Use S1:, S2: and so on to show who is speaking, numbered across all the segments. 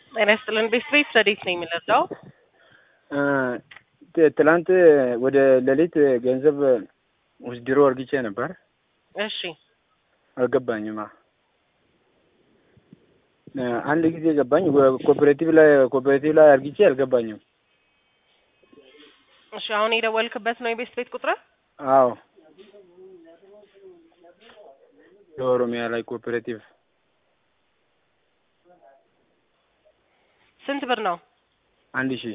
S1: ጤና ይስጥልን። ቤት ቤት ረዴት ነው የሚለዳው
S2: ትላንት ወደ ሌሊት ገንዘብ ውስድሮ እርግቼ ነበር።
S1: እሺ
S2: አልገባኝማ። አንድ ጊዜ ገባኝ። ኮኦፐሬቲቭ ላይ ኮኦፐሬቲቭ ላይ አርግቼ አልገባኝም።
S1: እሺ አሁን የደወልክበት ነው የቤት ቤት ቁጥር?
S2: አዎ የኦሮሚያ ላይ ኮኦፐሬቲቭ
S1: ስንት ብር ነው?
S2: አንድ ሺህ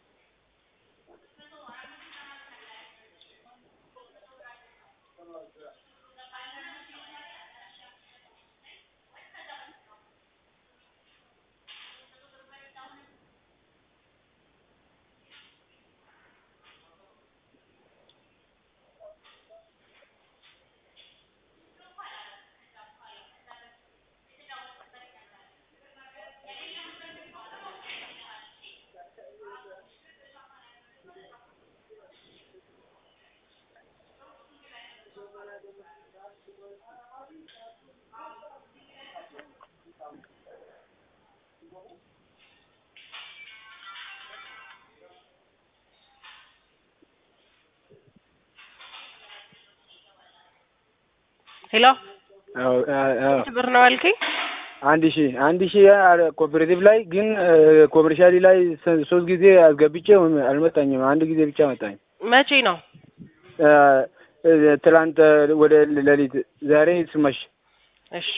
S1: ሄሎ ስንት ብር ነው ያልከኝ?
S2: አንድ ሺህ አንድ ሺህ ኮኦፐሬቲቭ ላይ ግን ኮመርሻሊ ላይ ሶስት ጊዜ አስገብቼ አልመጣኝም። አንድ ጊዜ ብቻ መጣኝ።
S1: መቼ ነው?
S2: ትላንት ወደ ሌሊት፣ ዛሬ ስመሽ።
S1: እሺ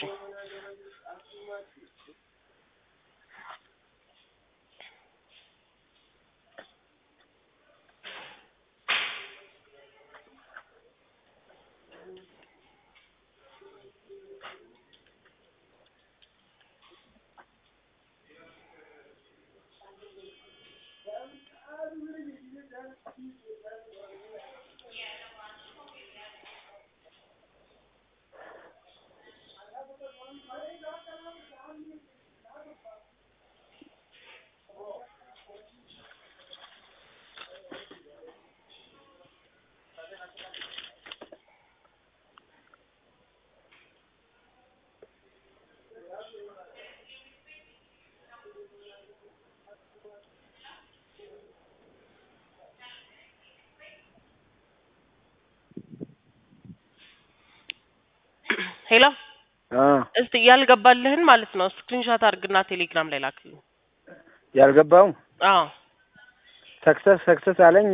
S1: ሄሎ እስቲ ያልገባልህን ማለት ነው ስክሪንሾት አድርግና ቴሌግራም ላይ ላክልኝ።
S2: ያልገባው
S1: አዎ
S2: ሰክሰስ ሰክሰስ አለኝ።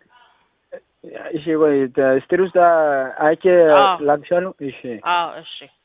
S2: እሺ ወይ ስትሪ ውስጥ አይቼ
S1: አዎ።
S2: ላክሻለሁ። እሺ
S1: አዎ እሺ